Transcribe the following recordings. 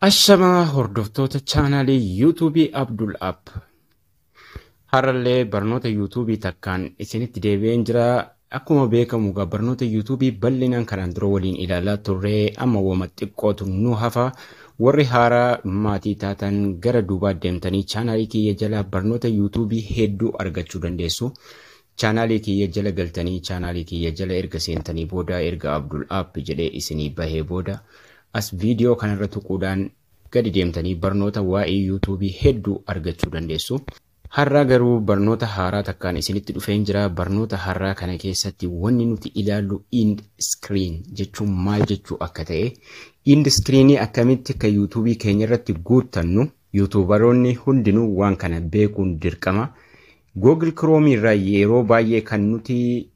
Ashamaa hordoftoota chaanaalii yuutuubii Abdul App. Har'allee barnoota yuutuubii takkaan isinitti deebi'een jira. Akkuma beekamu egaa barnoota yuutuubii bal'inaan kanaan dura waliin ilaalaa turre amma wama xiqqootu nu hafa. Warri haaraa maatii taatan gara duubaa deemtanii chaanaalii kiyya jala barnoota yuutuubii hedduu argachuu dandeessu. Chaanaalii kiyya jala galtanii chaanaalii kiyya jala erga seentanii booda erga Abdul App jedhee isinii bahee booda as viidiyoo kanarra tuquudhaan gadi deemtanii barnoota waa'ee yuutuubii hedduu argachuu dandeessu. Har'aa garuu barnoota haaraa takkaan isinitti dhufeen jira. Barnoota haaraa kana keessatti wanni nuti ilaallu ind screen jechuun maal jechuu akka ta'e ind screenii akkamitti akka yuutuubii keenya irratti guuttannu yuutuubaroonni hundinuu waan kana beekuun dirqama. Google Chrome irraa yeroo baay'ee kan nuti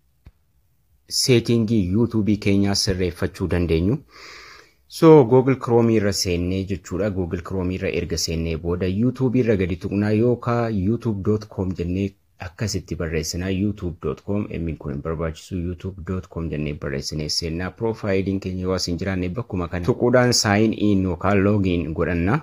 seetingii yuutuubii keenyaa sirreeffachuu dandeenyu. So Google Chrome irra seennee jechuudha. Google Chrome irra erga seennee booda YouTube irra gadi tuqnaa yookaan youtube.com jennee akkasitti barreessinaa youtube.com emmiin kun hin barbaachisu youtube.com jennee barreessinee seennaa piroofaayiliin keenya yoo as hin jiraanne bakkuma kana tuquudhaan saayin in yookaan loogiin godhanna.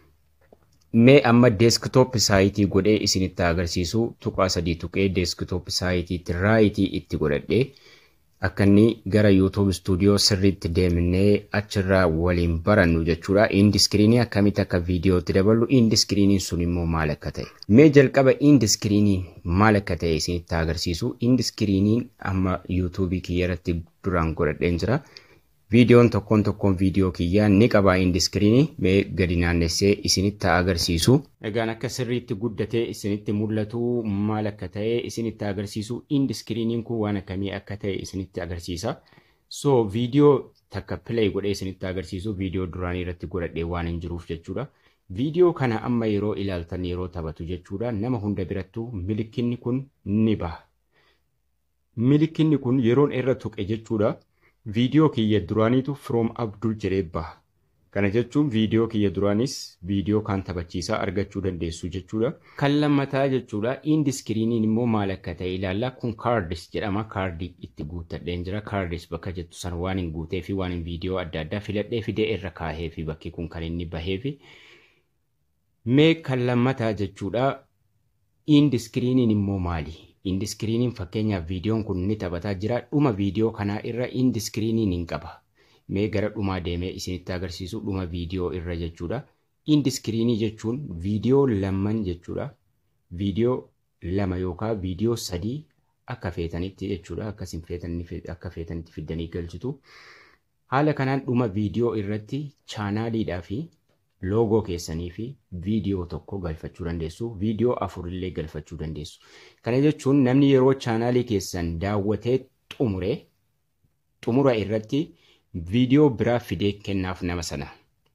Mee amma deeskitoop saayitii godhee isinitti agarsiisu tuqaa sadii tuqee deeskitoop saayitiitti raayitii itti godhadhee akka inni gara YouTube stuudiyoo sirriitti deemnee achirraa waliin barannu jechuudha. Indiskiriinii akkamitti akka viidiyootti daballu indiskiriiniin sun immoo maal akka ta'e. Mee jalqaba indiskiriiniin maal akka ta'e isinitti agarsiisu. Indiskiriiniin amma yuutuubii kiyya irratti duraan godhadheen jira. Viidiyoon tokkoon tokkoon viidiyoo kiyyaa ni qaba indiskiriinii mee gadi naannessee isinitti agarsiisu. Egaan akka sirriitti guddatee isinitti mul'atu maal akka ta'e isinitti agarsiisu indiskiriiniin kun waan akkamii akka ta'e isinitti agarsiisa. So viidiyoo takka play godhee isinitti agarsiisu viidiyoo duraanii irratti godhadhee waan hin jiruuf jechuudha. Viidiyoo kana amma yeroo ilaaltan yeroo taphatu jechuudha nama hunda birattuu milikinni kun ni baha. Milikinni kun yeroon irra tuqe jechuudha. viidiyoo kiyya duraaniitu from abdul jedhee baha. Kana jechuun viidiyoo kiyya duraanis viidiyoo kan taphachiisaa argachuu dandeessu jechuudha. Kan lammataa jechuudha. Indiskiriiniin immoo maal akka ta'e ilaallaa kun kaardis jedhama. Kaardii itti guuttadheen jira. Kaardis bakka jettu san waan hin guutee fi waan hin viidiyoo adda addaa filadhee fidee irra kaahee fi bakki kun kan inni bahee fi mee kan lammataa jechuudha. Indiskiriiniin immoo maali? indiskiriiniin fakkeenyaaf viidiyoon kun ni taphataa jira dhuma viidiyoo kanaa irra indiskiriiniin hin qaba mee gara dhumaa deemee isinitti agarsiisu dhuma viidiyoo irra jechuudha indiskiriinii jechuun viidiyoo lamman jechuudha viidiyoo lama yookaan viidiyoo sadii akka feetanitti jechuudha akkasin feetanii akka feetanitti fiddanii galchitu haala kanaan dhuma viidiyoo irratti chaanaaliidhaa fi loogoo keessanii fi viidiyoo tokko galfachuu dandeessu. Viidiyoo afurillee galfachuu dandeessu. Kana jechuun namni yeroo chaanaalii keessan daawwatee xumure xumura irratti viidiyoo biraa fidee kennaaf nama sana.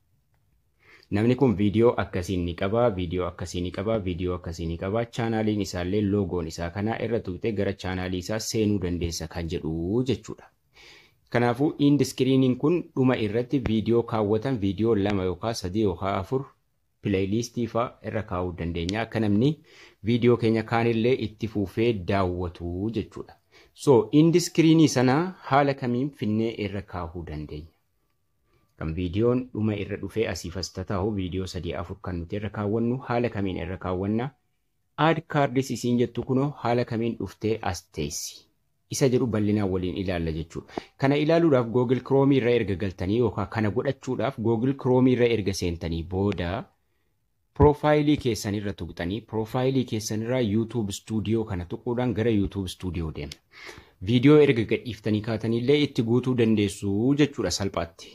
Namni kun viidiyoo akkasii ni qaba, viidiyoo akkasii ni qaba, viidiyoo akkasii ni qaba. Chaanaaliin isaallee loogoon isaa kanaa irra tuqxee gara chaanaalii isaa seenuu dandeessa kan jedhu jechuudha. Kanaafuu indiskiriiniin kun dhuma irratti viidiyoo kaawwatan viidiyoo lama yookaan sadii yookaan afur pileeyiliistii fa'aa irra kaa'uu dandeenya. Akka namni viidiyoo keenya kaanillee itti fuufee daawwatu jechuudha. So indiskiriinii sana haala kamiin finnee irra kaa'uu dandeenya? Kan viidiyoon dhuma irra dhufee asiif as tataa'u viidiyoo sadii afur kan nuti irra kaawwannu haala kamiin irra kaawwanna? Aad kaardis isiin jettu kunoo haala kamiin dhuftee as teessi? isa jedhu bal'inaan waliin ilaalla jechuudha. Kana ilaaluudhaaf Google Chrome irra erga galtanii yookaan kana godhachuudhaaf Google Chrome irra erga seentanii booda piroofaayilii keessan irra tuqxanii piroofaayilii keessan irraa YouTube Studio kana tuquudhaan gara YouTube Studio deemna. Viidiyoo erga gadhiiftanii kaatanillee itti guutuu dandeessu jechuudha salphaatti.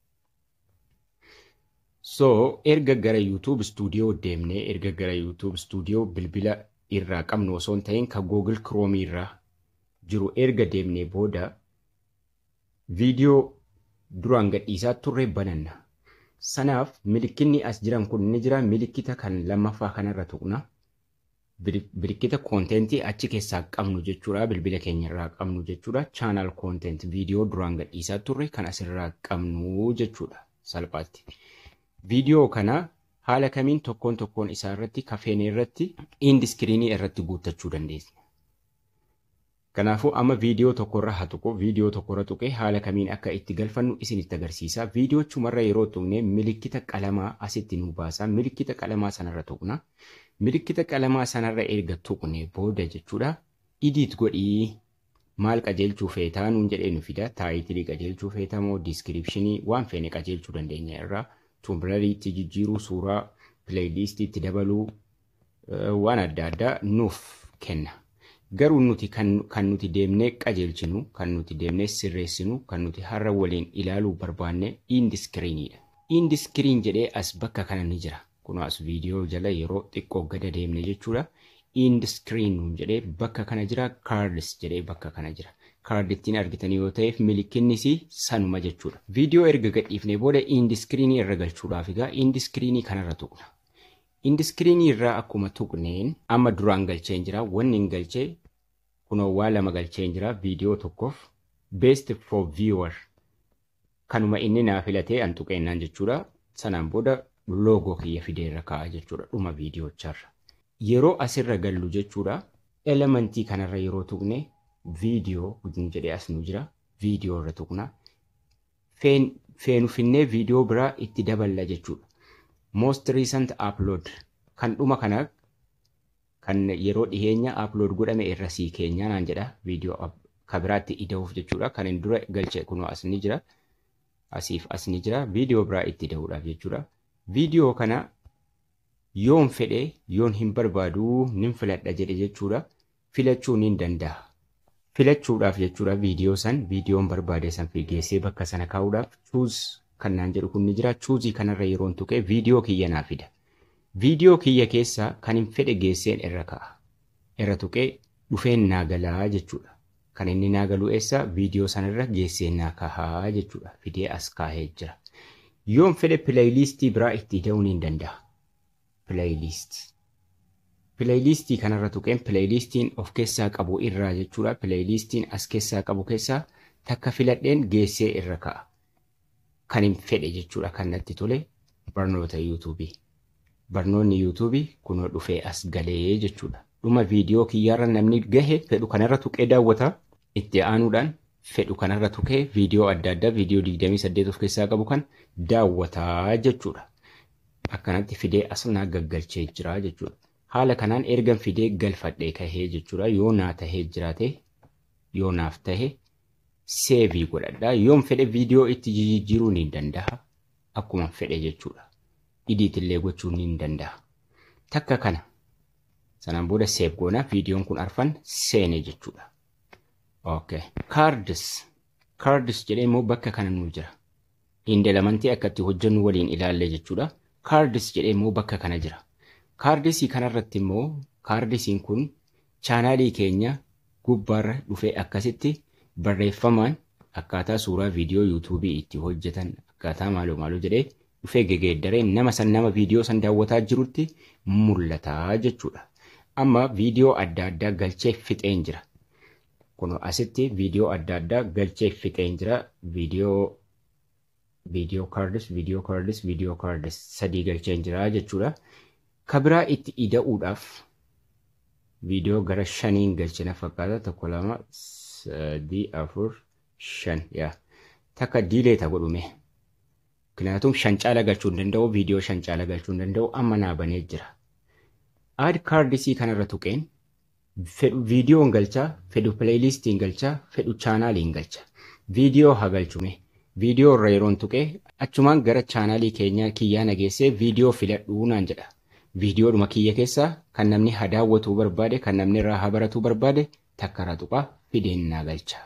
So erga gara YouTube Studio deemnee erga gara YouTube Studio bilbila irraa qabnu osoo hin ta'in kan Google Chrome irraa jiru erga deemnee booda viidiyoo duraan gadhiisaa turre bananna. Sanaaf milikinni as jiran kun ni jira milikita kan lammaffaa kanarra tuqna. Milikkita koontentii achi keessaa qabnu jechuudha bilbila keenyarraa qabnu jechuudha chaanaal koontent viidiyoo duraan gadhiisaa turre kan asirraa qabnu jechuudha salphaatti. Viidiyoo kana haala kamiin tokkoon tokkoon isaa irratti kafeenee irratti indiskiriinii irratti guuttachuu dandeenya. Kanaafuu amma viidiyoo tokkorra haa tuqu viidiyoo tokkorra tuqee haala kamiin akka itti galfannu isinitti agarsiisa. Viidiyoo chumarra yeroo tuqne milikkita qalamaa asitti nu baasa. Milikkita qalamaa sanarra tuqna. Milikkita qalamaa sanarra erga tuqne booda jechuudha. Idiit godhii maal qajeelchuu feetaa nuun jedhee nu fida. Taayitilii qajeelchuu feetaa moo diiskiripshinii waan feene qajeelchuu dandeenya irraa. Tumbilariitti jijjiiruu suuraa pileeyiliistiitti dabaluu waan adda addaa nuuf kenna. Garuu nuti kan nuti deemnee qajeelchinu, kan nuti deemnee sirreessinu, kan nuti har'a waliin ilaaluu barbaanne indiskiriiniidha. Indiskiriin jedhee as bakka kana ni jira. Kun as viidiyoo jala yeroo xiqqoo gada deemne jechuudha. Indiskiriin jedhee bakka kana jira. Kaardis jedhee bakka kana jira. Kaardittiin argitanii yoo ta'eef milikinnis sanuma jechuudha. Viidiyoo erga gadhiifnee booda indiskiriinii irra galchuudhaaf egaa indiskiriinii kanarra tuqna. Indiskiriinii irraa akkuma tuqneen amma duraan galcheen jira. Wanni hin galchee kunoo waa lama galcheen jira. Viidiyoo tokkoof best for viewer kanuma inni naa filatee an tuqeennaan jechuudha. Sanaan booda loogoo kiyya fideerra kaa'a jechuudha dhuma viidiyoochaarra. Yeroo asirra gallu jechuudha. Elementii kanarra yeroo tuqne viidiyoo gudin jedhee as nu jira. Viidiyoo irra tuqna. Feenufinnee viidiyoo biraa itti daballa jechuudha. most recent upload kan dhuma kana kan yeroo dhiheenya upload godhame irra sii keenyaa naan jedha viidiyoo ka biraatti ida'uuf jechuudha kan hin dura galche kunoo as ni jira asiif as ni jira viidiyoo biraa itti ida'uudhaaf jechuudha viidiyoo kana yoon fedhe yoon hin barbaadu nin filadha jedhe jechuudha filachuu nin danda'a filachuudhaaf jechuudha viidiyoo san viidiyoon barbaade san geessee bakka sana kaa'uudhaaf chuuz kan naan jedhu kun ni jira. Chuuzii kanarra yeroon tuqee viidiyoo kiyya naa fida. Viidiyoo kiyya keessaa kan hin fedhe geesseen irra ka'a. Irra tuqee dhufeen naa galaa jechuudha. Kan inni naa galu eessa viidiyoo sanarra geesseen naa kahaa jechuudha. Fidee as kaahee jira. Yoon fedhe pileeyiliistii biraa itti ida'uu ni danda'a. Pileeyiliistii. Pileeyiliistii kanarra tuqeen pileeyiliistiin of keessaa qabu irraa jechuudha. Pileeyiliistiin as keessaa qabu keessaa takka filadheen geessee irra ka'a. kan hin fedhe jechuudha kan natti tole barnoota yuutuubii. Barnoonni yuutuubii kunoo dhufee as galee jechuudha. Dhuma viidiyoo kiyyaarra namni gahe fedhu kanarra tuqee daawwata. Itti aanuudhaan fedhu kanarra tuqee viidiyoo adda addaa viidiyoo 28 of keessaa qabu kan daawwataa jechuudha. Akkanatti fidee as naa gaggalchee jira jechuudha. Haala kanaan ergan fidee galfadhee kahee jechuudha. Yoo naa tahee jiraate yoo naaf tahe seevii godhadha. Yoon fedhe viidiyoo itti jijjiiruu ni danda'a. Akkuma fedhe jechuudha. Idiitillee gochuu ni danda'a. Takka kana. Sanaan booda seef goona. Viidiyoon kun arfan seene jechuudha. Okay. Kaardis. Kaardis jedhee immoo bakka kana nu jira. Indelemantii akka itti hojjennu waliin ilaalle jechuudha. Kaardis jedhee immoo bakka kana jira. Kaardisii kanarratti immoo kaardisiin kun chaanaalii keenya gubbaarra dhufee akkasitti barreeffamaan akkaataa suuraa viidiyoo yuutuubii itti hojjetan akkaataa maaloo maaloo jedhee dhufee gegeeddaree nama san nama viidiyoo san daawwataa jirutti mul'ata jechuudha. Amma viidiyoo adda addaa galchee fixeen jira. Kun asitti viidiyoo adda addaa galchee fixeen jira. Viidiyoo viidiyoo kaardis viidiyoo kaardis viidiyoo kaardis sadii galcheen jira jechuudha. Kabiraa itti ida'uudhaaf viidiyoo gara shaniin galchina fakkaata tokko lama sadii afur shan yaa takka diileeta godhume Kanaafuu shan caala galchuu hin danda'u viidiyoo shan caala galchuu hin danda'u amma naa banee jira. Aad kaardisii kanarra tuqeen fedhu viidiyoon galchaa fedhu pileeyiliistiin galchaa fedhu chaanaaliin galcha. Viidiyoo haa galchume. Viidiyoo irra yeroon tuqee achumaan gara chaanaalii keenya kiyyaa nageessee viidiyoo filadhuu naan jedha. Viidiyoodhuma kiyya keessaa kan namni haa daawwatuu barbaade kan namni irraa haa baratuu barbaade takka irraa tuqaa fideen naa galcha.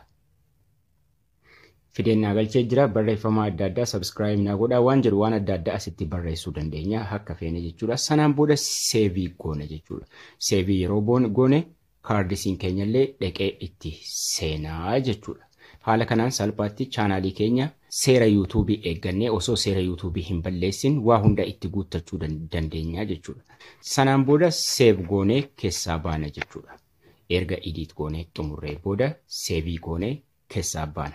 Fideen naa galchee jira barreeffama adda addaa sabskiraayib naa godhaa waan jedhu waan adda addaa asitti barreessuu dandeenya akka feene jechuudha. Sanaan booda seevii goona jechuudha. Seevii yeroo goone kaardisiin keenyallee dhaqee itti seenaa jechuudha. Haala kanaan salphaatti chaanaalii keenya seera yuutuubii eeggannee osoo seera yuutuubii hin balleessin waa hunda itti guuttachuu dandeenya jechuudha. Sanaan booda seef goonee keessaa baana jechuudha. Erga idiit goonee xumurree booda seevii goonee keessaa baana.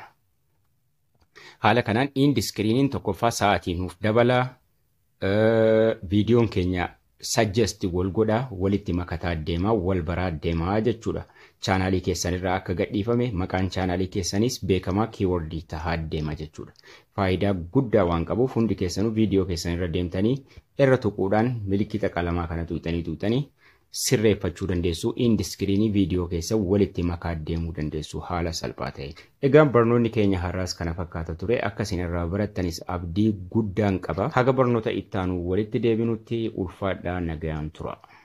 Haala kanaan indiskiriiniin tokkoffaa sa'aatii nuuf dabalaa. Viidiyoon keenya sajjesti wal godhaa walitti makataa deemaa wal baraa deemaa jechuudha. chaanaalii keessanirraa akka gadhiifame maqaan chaanaalii keessanis beekamaa kiiwordii tahaa deema jechuudha. Faayidaa guddaa waan qabuuf hundi keessanuu viidiyoo keessanirra deemtanii irra tuquudhaan milikkita qalamaa kana tuqxanii tuqxanii sirreeffachuu dandeessu indiskiriinii viidiyoo keessa walitti makaa deemuu dandeessu haala salphaa ta'e. Egaan barnoonni keenya har'aas kana fakkaata ture akka isin irraa barattanis abdii guddaan qaba. Haga barnoota ittaanuu walitti deebinutti ulfaadhaa nagayaan tura.